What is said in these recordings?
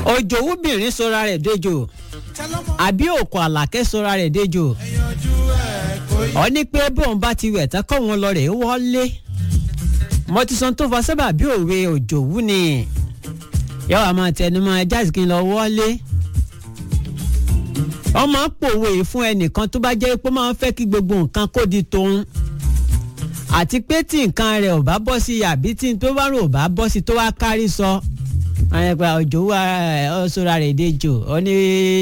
òjòwúbìnrin sọra rẹ̀ dejò àbí òkò àlàkẹ́ sọra rẹ̀ dejò ọ ní pé bóun bá ti wẹ̀ tán kọ́ wọn lọ rẹ̀ wọlé mo ti sọ tó fa sábà bí òwe òjòwú ni yọ àmọ́ tẹnumọ́ ẹja sì kí n lọ wọlé wọ́n máa ń pòwe fún ẹnìkan tó bá jẹ́ pé máa ń fẹ́ kí gbogbo nǹkan kó di tòun àti pé tí nǹkan rẹ̀ ò bá bọ́ sí àbí tí tó bá rò ò bá bọ́ sí tó wá kárí sọ àyẹ̀pẹ̀ òjò wà ọ̀ṣọ́ra rẹ̀ dejò ọ ní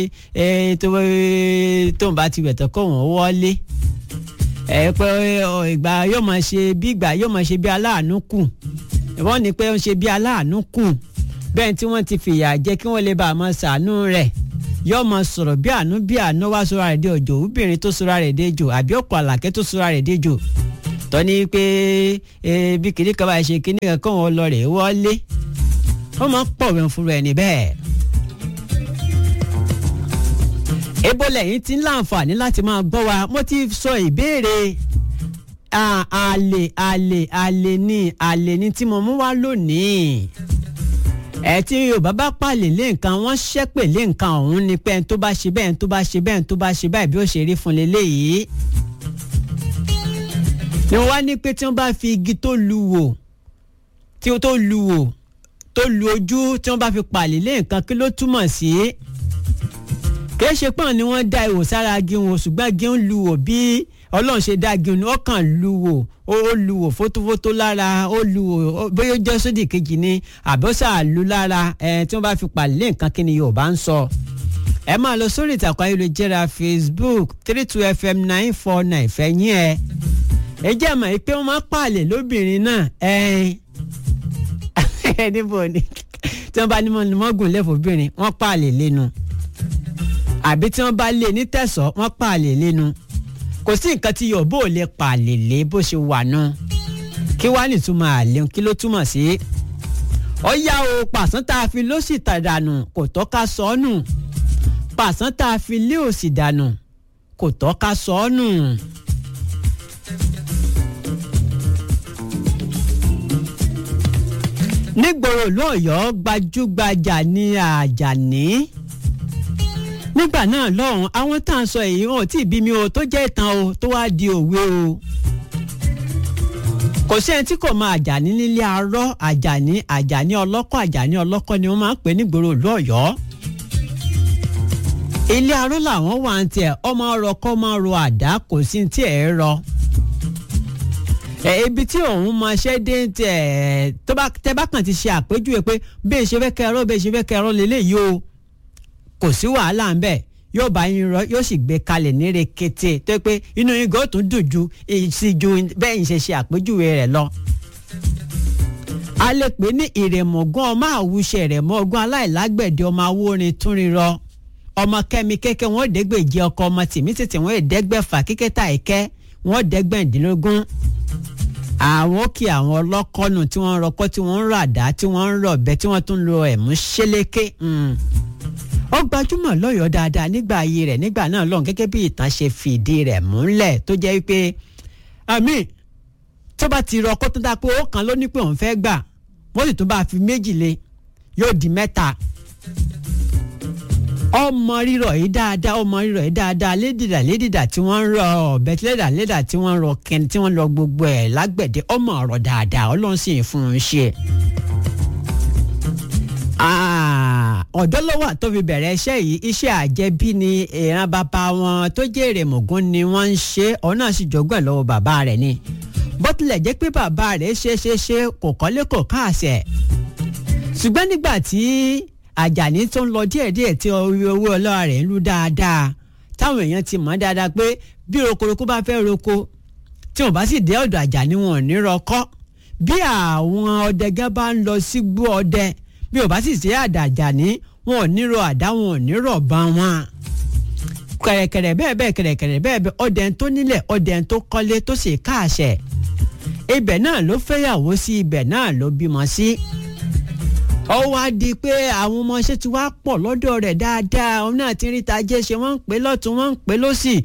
tóun bá ti wẹ̀tọ̀ kó wọ́n wọlé ẹ pé ìgbà yóò máa ṣe bí ìgbà yóò máa ṣe bí aláàánú kù wọ́n ní pé ó ń ṣe bí aláàánú kù bẹ́ẹ̀ tí wọ́n ti fìyà jẹ kí wọ́n lè bá a máa ṣàánú rẹ̀ yóò máa sọ̀rọ̀ bí àánú bí àánú wá sọ́ra rẹ̀ dé òjò obìnrin tó sọ́ra rẹ̀ dé jò àbí ọkọ̀ àlàkẹ́ tó sọ́ra rẹ̀ dé jò tọ́ni pé bí kìnní kan bá ṣe kìnní kan kọ́ wọn lọ rẹ̀ wọlé wọ́n máa ń pọ̀wé fún rẹ̀ níbẹ̀. ebo lẹ́yìn tí ń láǹfààní láti máa gbọ́ wa mo ti sọ ìbéèrè àlè àlè àlè ni àlè ni tí mo mú wá lónìí ẹ tí yorùbá bá pàlè lé nǹkan wọ́n ṣẹ́pè lé nǹkan ọ̀hún ni pé ẹni tó bá ṣe bẹ́ẹ̀ ẹni tó bá ṣe bẹ́ẹ̀ ẹni tó bá ṣe báyìí bí ó ṣe rí fún leléyìí ni wọ́n wá ní pé tí wọ́n bá fi igi tó lu wò tí ó tó lu wò tó lu ojú tí wọ́n bá fi pàlè lé nǹkan kí ló túmọ̀ sí kìí ṣe pọ́n ni wọ́n dá ihò sára igi wọn ṣùgbọ́n igi ń lu wò bí ọlọ́run ṣe dá igi wọn ó kàn lu wò ó lu wò fótófótó lára ó lu wò bóyá ó jẹ́ sódì kejì ni àbọ̀sà lu lára ẹ̀ tí wọ́n bá fi pàlè lé nǹkan kí ni Yorùbá ń sọ ẹ máa lọ sórí ìtàkùn ayélujára Facebook three two fm nine four nine fẹ̀yìn ẹ̀ ẹ jẹ́ àmọ́ pé wọ́n máa pàlè lóbìnrin náà ẹ̀ ẹ̀ níbo ni tí wọ́n bá ní mọ́gùn lẹ́fọ̀ọ́bìnrin wọ́n pàlè lẹ́nu àbí tí wọ́n bá lé ní tẹ̀sán wọ́n pàlè lẹ́nu kò sí nǹkan tí yóò bó lè pàlè lé bó ṣe wà náà kí wàá nìtumọ̀ àlè kí ló túmọ̀ sí. ó yá o pàṣán tá a fi ló sì tàdánù kò tọ́ ká sọ ọ́ nù pàṣán tá a fi lé òsì dànù kò tọ́ ká sọ ọ́ nù. nígboro lọ́yọ̀ọ́ gbajúgbajà ní àjàní nígbà náà lọ́hùn àwọn tá à ń sọ èyí wọn ò tí ì bí mi o tó jẹ́ ìtàn o tó wáá di òwe o kò sí ẹni tí kò mọ àjàní nílé arọ́ àjàní àjàní ọlọ́kọ̀ àjàní ọlọ́kọ̀ ni wọ́n máa ń pè nígboro ìlú ọ̀yọ́ ilé arọ́ làwọn wà ń tiẹ̀ ọmọ ọrọ̀ kọ́ máa ro àdá kò sí tí ẹ̀ rọ ibi tí òun máa ṣe dé tiẹ̀ tó bá tẹ bá kàn ti ṣe àpèjúwe pé bẹ́ẹ̀ ṣe fẹ́ kẹrọ bẹ́ẹ̀ ṣe fẹ́ kẹrọ lélẹ́yìí o kò sí wàhálà ń bẹ̀ yóò bá yín rọ yóò sì gbé kalẹ̀ ní rekete tó pé inú yín gò tún dùn ju sí ju bẹ́ẹ̀ ń ṣe ṣe àpèjúwe rẹ̀ lọ. a lè pè ní ìrèmọ̀gán ọmọ àwùṣe ìrèmọ̀gán aláìlágbẹ̀dẹ ọmọ awórin túnrirọ ọmọ kẹ́mi kẹ́kẹ́ wọn dẹ́gbẹ̀jẹ ọkọ ọmọ tìmí tètè wọn dẹ́gbẹ̀fà kíkẹ́tà ẹ̀kẹ́ wọn dẹ́gbẹ̀ndínlógún àwọn kí àwọn ọlọ́kọ́nù tí wọ́n ń rọkọ́ tí wọ́n ń rọ àdá tí wọ́n ń rọ̀bẹ tí wọ́n tún lo ẹ̀mú ṣélékè ó gbajúmọ̀ lọ́yọ̀ọ́ dáadáa nígbà ayé rẹ̀ nígbà náà lọ́hùn gẹ́gẹ́ bí ìtàn ṣe fìdí rẹ̀ múlẹ̀ tó jẹ́ pé àmì tó bá ti rọkọ́ tó dáa pé ó kan ló ní pé òun fẹ́ gbà wọ́n sì tún bá fi méjì lé yóò di mẹ́ta ọmọ rírọ̀ yìí dáadáa ọmọ rírọ̀ yìí dáadáa lédìdà lédìdà tí wọ́n ń rọ ọ̀bẹ tí lédà lédà tí wọ́n ń rọ kẹni tí wọ́n ń lọ gbogbo ẹ̀ lágbẹ̀dẹ ọmọ ọ̀rọ̀ dáadáa ọlọ́run sì ń fún un ṣe ọ̀dọ́ ló wà tó fi bẹ̀rẹ̀ iṣẹ́ yìí iṣẹ́ àjẹbí ni ìran bàbá wọn tó jẹ́ èrèmọ̀gún ni wọ́n ń ṣe òun náà sì jogún ẹ̀ lọ́wọ́ bàbá rẹ̀ ni bó tilẹ̀ jẹ́ pé bàbá rẹ̀ ṣe ṣe ṣe kò kọ́lé kò káàsẹ̀ ṣùgbọ́n nígbà tí àjàní tó ń lọ díẹ̀díẹ̀ tí owó ọlọ́wà rẹ̀ ń lú dáadáa táwọn èèyàn ti mọ̀ dáadáa pé bí rokoroko bá fẹ́ roko tí wọ́n bá sì dé ọ̀dọ̀ àjàní wọn ò ní rọkọ́ bí àwọn ọdẹ gán bá ń lọ sígbó ọdẹ bí ò bá sì ṣe àdàjà ní wọn ò ní ro àdá wọn ò ní rọ̀ bá wọn. kẹ̀rẹ̀kẹ̀rẹ̀ bẹ́ẹ̀ bẹ́ẹ̀ kẹ̀rẹ̀kẹ̀rẹ̀ bẹ́ẹ̀ bẹ́ẹ̀ ọdẹ tó nílẹ̀ ọdẹ tó kọ́lé tó sì káàṣẹ̀. ibẹ̀ náà ló fẹ́yàwó sí ibẹ̀ náà ló bímọ sí. ó wá di pé àwọn ọmọọṣẹ́ ti wá pọ̀ lọ́dọ̀ rẹ̀ dáadáa òun náà ti rí ta jẹ́ ṣe wọ́n ń pè lọ́tún wọ́n ń pè lọ́sì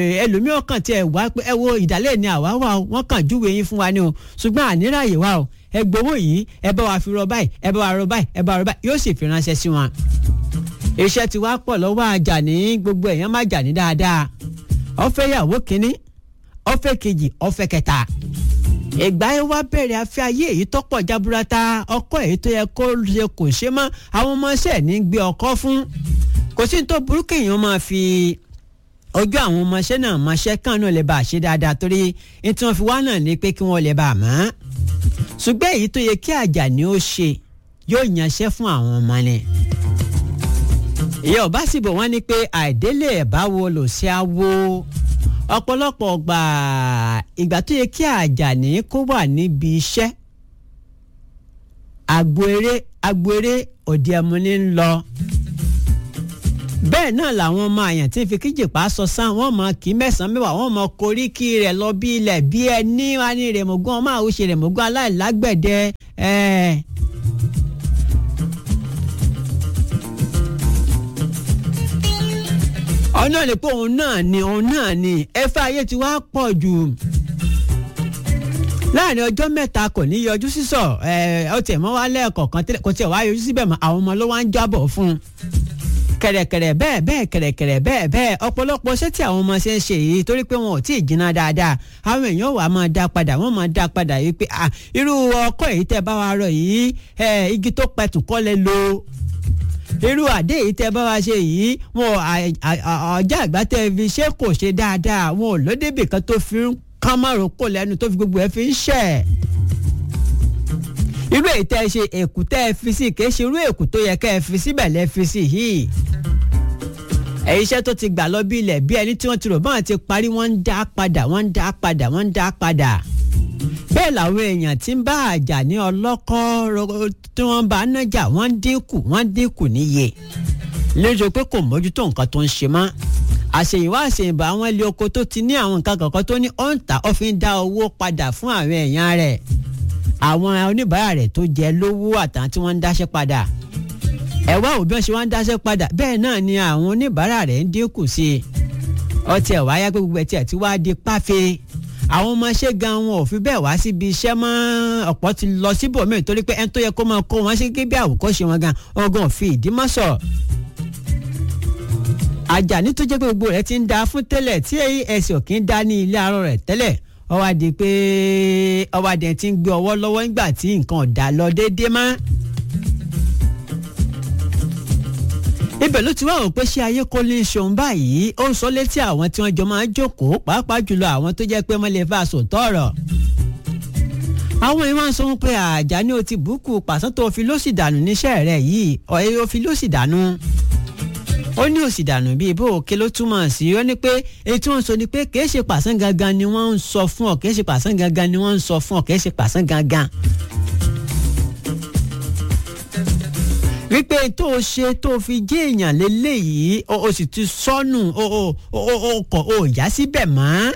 ẹlòmíràn kàn tiẹ̀ wá pé ẹ wo ìdálẹ́ ni àwa wà wọ́n kàn júwe yín fún wa ni o ṣùgbọ́n àníráyè wa o ẹ gbowó yìí ẹ bá wa fi rọ báyìí ẹ bá wa rọ báyìí ẹ bá wa rọ báyìí yóò sì fi ránṣẹ́ sí wọn. iṣẹ́ ti wá pọ̀ lọ́wọ́ Àjàní gbogbo èèyàn má Àjàní dáadáa ó fẹ́ yàwó kínní ó fẹ́ kejì ó fẹ́ kẹta ìgbà yẹn wá bẹ̀rẹ̀ afẹ́ ayé èyí tó pọ̀ jaburata ọkọ èyí tó yẹ kó ṣe kò ṣe mọ́ àwọn ọmọọṣẹ́ ní gbé ọkọ fún kò sí ní tó burú kéèyàn máa fi ojú àwọn ọmọọṣẹ́ náà mọṣẹ́ kàn náà lè bá a ṣe dáadáa torí ní tí wọ́n fi wá náà ní pé kí wọ́n lè bá a mọ̀ ṣùgbọ́n èyí tó yẹ kí Àjàní ó ṣe yóò yanṣẹ́ fún àwọn ọmọ ni ìyá ọba sì bọ̀ wọ́n ní pé àìdélé ẹ̀ bá wo lò sí àwo ọ̀pọ̀lọpọ̀ gbà ìgbà tó yẹ kí Àjàní kó wà níbi iṣẹ́ agbo eré agbo eré òde ẹmu ní ń lọ bẹ́ẹ̀ náà làwọn ọmọ àyàn tí ń fi kíjìpá sọ sán wọ́n mọ kí mẹ́sàn-án mẹ́wàá wọ́n mọ koríki rẹ̀ lọ bí ilẹ̀ bí ẹni wá ní rèmọ̀gán ọmọ àwòṣe rèmọ̀gán aláìlágbẹ̀dẹ ẹ̀ẹ́. ọ̀nà ni pé òun náà ni òun náà ni ẹ̀fẹ́ ayé ti wá pọ̀ jù láàrin ọjọ́ mẹ́ta kò ní yọjú sísọ ẹ̀ ọ tiẹ̀ mọ́ wá lẹ́ẹ̀kọ̀ọ̀kan kò tiẹ̀ wá yọjú síbẹ̀ mọ́ àwọn ọmọ ló wá ń jábọ̀ fún un kẹ̀rẹ̀kẹ̀rẹ̀ bẹ́ẹ̀ bẹ́ẹ̀ kẹ̀rẹ̀kẹ̀rẹ̀ bẹ́ẹ̀ bẹ́ẹ̀ ọ̀pọ̀lọpọ̀ ṣé tí àwọn ọmọ ṣe ń ṣe yìí torí pé wọn ò tí ì jiná dáadáa àwọn èèyàn wà máa dá padà wọ́n máa dá padà yìí pé irú ọkọ̀ èyí tẹ́ bá wa rọ yìí igi tó pẹ̀tù kọ́ lẹ lo irú àdé yìí tẹ́ bá wa ṣe yìí wọn ọjà àgbà tẹ́ fi ṣe kò ṣe dáadáa wọn ò lódébì kan tó fi ń kán márùn kò lẹ́nu tó fi gbogbo ẹ̀ fi ń ṣẹ̀ irú èyí tẹ́ ẹ ṣe èkú tẹ́ ẹ fi sí kì í ṣe irú èkú tó yẹ kẹ́ ẹ fi síbẹ̀ lẹ́ fi sí yìí ẹ̀yin iṣẹ́ tó ti gbà lọ bí ilẹ̀ bí ẹni tí wọ́n ti rò báwọn ti parí wọ́n ń dá padà wọ́n ń dá padà wọ́n ń dá padà bẹ́ẹ̀ làwọn èèyàn tí ń bá Àjàní ọlọ́kọ́ tí wọ́n bá nájà wọ́n ń dínkù wọ́n ń dínkù níye lójú pé kò mójútó nǹkan tó ń ṣe mọ́ àṣèyìnwá àṣèyìnbá àwọn ilé oko tó ti ní àwọn nǹkan kọ̀ọ̀kan tó ní ọ̀ǹtà ó fi ń dá owó padà fún àwọn èèyàn rẹ̀ àwọn oníbàárà rẹ̀ tó jẹ lówó àtàwọn tí wọ́n ń dáṣẹ́ padà ẹ wá òbí wọn ṣe wá ń dáṣẹ́ padà bẹ́ẹ̀ náà ni àwọn oníbàárà rẹ̀ ń dínkù sí i ọtí ẹ̀ wáyá pé gbogbo ẹ̀ tí ẹ̀ ti wá di páfe àwọn ọmọọṣẹ́ gan wọn ò fi bẹ́ẹ̀ wá síbi iṣẹ́ mọ́ ọ̀pọ̀ ti lọ síbòmíì torí pé ẹni tó yẹ kó máa kó wọn sí gẹ́gẹ́ bí àwòkọ́ṣe wọn gan ọgàn fi ìdí mọ́ sọ. Àjàní tó jẹ́ pé gbogbo rẹ̀ ti ń da fún tẹ́lẹ̀ tí ẹ̀sìn òkè ń dá ní ilé arọ́ rẹ̀ tẹ́lẹ̀ ó wá di pé ó wá di ẹni tí ń gbé ọwọ́ lọ́wọ́ nígbà tí nǹkan ò dá lọ déédéé mọ́. ibẹ̀ ló ti wá wò pé ṣé ayé kò ní ṣòun báyìí ó ń sọ létí àwọn tí wọ́n jọ máa ń jókòó pàápàá jùlọ àwọn tó jẹ́ pé wọ́n lè fa sòótọ́ ọ̀rọ̀. àwọn yìí máa ń sọ wọn pé Àjàní o ti bùkù pàṣán tó fi lóṣì dànù níṣẹ́ rẹ̀ yìí ọ̀ẹ́ o fi lóṣì dànù. ó ní òṣì dànù bíi bó òkè ló túmọ̀ sí ó ní pé èyí tí wọ́n sọ ni pé kìí ṣe pàṣán gangan ni wọ́n ń sọ fún ọ kìí ṣe pàṣán gangan ni wọ́n ń sọ fún ọ kìí ṣe pàṣán gangan. wípé tó o ṣe tó o fi jẹ́ èèyàn lélẹ́yìí o sì ti sọnù o o o kọ̀ o yá síbẹ̀ mọ́.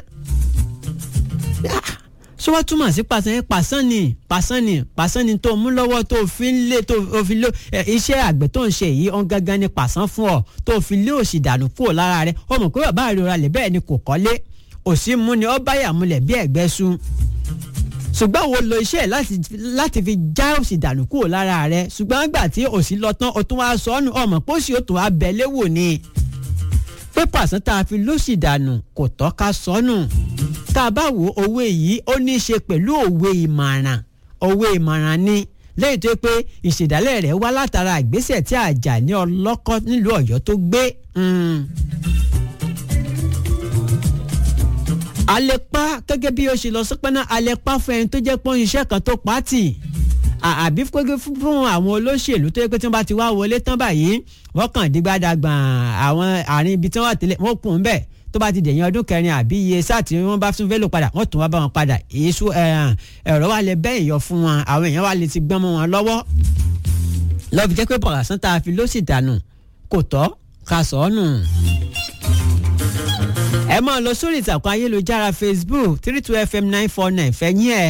ṣé wọ́n túmọ̀ sí pàṣán yẹn pàṣán ni pàṣán ni pàṣán ni tó o mú lọ́wọ́ tó o fi ń lé tó o fi lé iṣẹ́ àgbẹ̀ tó ń ṣe yìí ọ̀n gangan ni pàṣán fún ọ tó o fi lé òṣì dànù kúrò lára rẹ o mọ̀ pé bàbá rẹ rà lẹ̀ bẹ́ẹ̀ ni kò kọ́lé òsì mú ni ọ báyà múlẹ̀ bí ẹ̀gbẹ́ sùn ṣùgbọ́n wo lo iṣẹ́ láti láti fi já òsì dànù kúrò lára rẹ ṣùgbọ́n nígbà tí òsì lọ tán o tún wá sọnù ọmọ pósí o tún wá bẹ̀lẹ́ wò ni pé pàṣẹ tá a fi lóṣì dànù kò tọ́ ká sọnù tá a bá wo owó yìí ó ní í ṣe pẹ̀lú òwe ìmọ̀ràn òwe ìmọ̀ràn ni lẹ́yìn tó pé ìṣèdálẹ̀ rẹ̀ wá látara ìgbésẹ̀ tí Àjàní ọlọ́kọ́ nílùú Ọ̀yọ́ tó gbé. alepa gẹ́gẹ́ bí ó ṣe lọ sọ́pẹ́ náà alepa fún ẹni tó jẹ́ pọ́n iṣẹ́ kan tó pàtì àbí gẹ́gẹ́ fún àwọn olóṣèlú tó yẹ pé tí wọ́n bá ti wá wọlé tán báyìí wọ́n kàn dígbàdàgbà àwọn àárín ibi tí wọ́n wà tẹ́lẹ̀ wọ́n kùn ún bẹ́ẹ̀ tó bá ti dẹ̀yìn ọdún kẹrin àbí iye sáà tí wọ́n bá tún fẹ́ lò padà wọ́n tún wá bá wọn padà èso ẹ̀rọ wa lè bẹ́ ìyọ fún wọn àwọn èèyàn wa lè ti gbọ́n mọ́ wọn lọ́wọ́ lọ́ọ́ fi jẹ́ pé bọ̀rọ̀ tá a fi ló sì dànù kò tọ́ ká sọ ọ́ nù ẹ máa lọ sórí ìtàkùn ayélujára facebook three two fm nine four nine fẹ̀yìn ẹ̀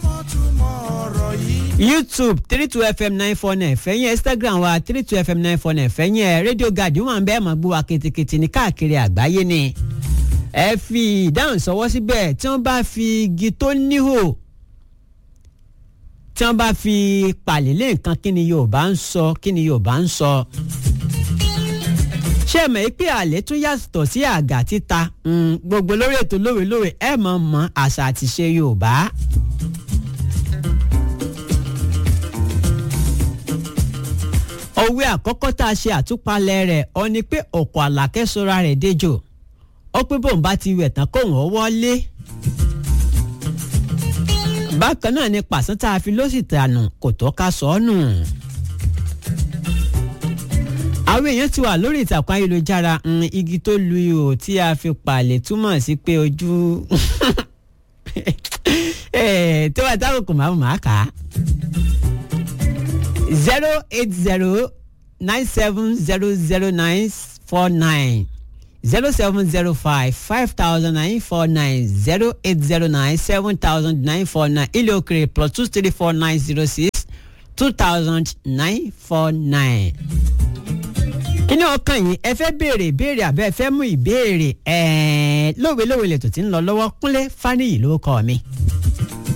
youtube three two fm nine four nine fẹ̀yìn instagram wa three two fm nine four nine fẹ̀yìn ẹ̀ radio guard wọn bẹ́ẹ̀ máa gbọ́ wa kìtìkìtì ní káàkiri àgbáyé ni ẹ fi ìdáhùn sọwọ́ síbẹ̀ tí wọ́n bá fi igi tó níhò tí wọ́n bá fi pàlélé nǹkan kí ni Yorùbá ń sọ kí ni Yorùbá ń sọ. ṣé ẹ mọ̀ pé àlè tún yàtọ̀ sí àgà títa gbogbo lórí ètò lówelówe ẹ mọ̀ mọ̀ àṣà àti ṣe Yorùbá. òwe àkọ́kọ́ tá a ṣe àtúpalẹ̀ rẹ̀ ọ ni pé ọ̀pọ̀ àlàkẹ́ sọra rẹ̀ déjò ó pé bóun bá ti wẹ̀ tán kóun ó wọlé. bákan náà ni pàṣán tá a fi ló sì tànù kò tó ká sọ ọ́ nù. àwọn èèyàn ti wà lórí ìtàkùn ayélujára igi tó lu ihò tí a fi pàlè túmọ̀ sí pé ojú tí wọ́n táwọn kò máa máa kà á zero eight zero nine seven zero zero nine four nine zero seven zero five five thousand nine four nine zero eight zero nine seven thousand nine four nine ilé òkèrè plus two three four nine zero six two thousand nine four nine. kíní ọkàn yìí ẹ fẹ́ béèrè ìbéèrè àbẹ́ ẹ fẹ́ mú ìbéèrè ẹ̀ẹ́n lówe lówe lè tó ti ń lọ lọ́wọ́ kúnlé fáníyì ló kọ́ mi.